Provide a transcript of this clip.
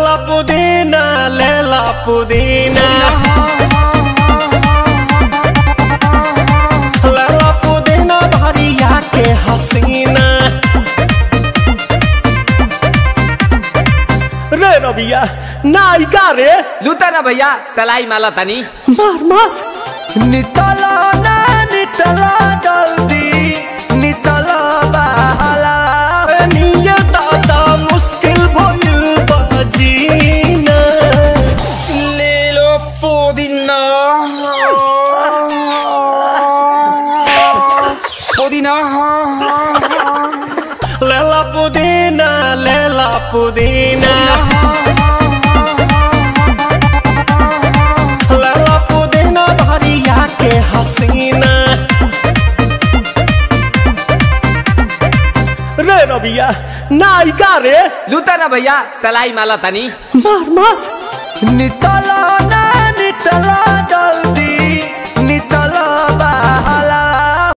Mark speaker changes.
Speaker 1: लेला पुदीना लेला पुदीना लेला पुदीना भरिया के हसीना रे रबिया नायिका रे
Speaker 2: लूटा ना भैया तलाई माला तनी
Speaker 1: मार मार
Speaker 3: नितला ना नितला जल्दी नितला बहला
Speaker 1: निये दादा मुश्किल भइल बजीना
Speaker 2: ले लो पुदीना पुदीना
Speaker 1: लेला पुदीना लेला पुदीना लेला पुदीना भरिया के हसीना रे रबिया नायिका रे
Speaker 2: लूटा ना भैया तलाई माला तनी
Speaker 1: मार मार
Speaker 3: नितला ना नितला जल्दी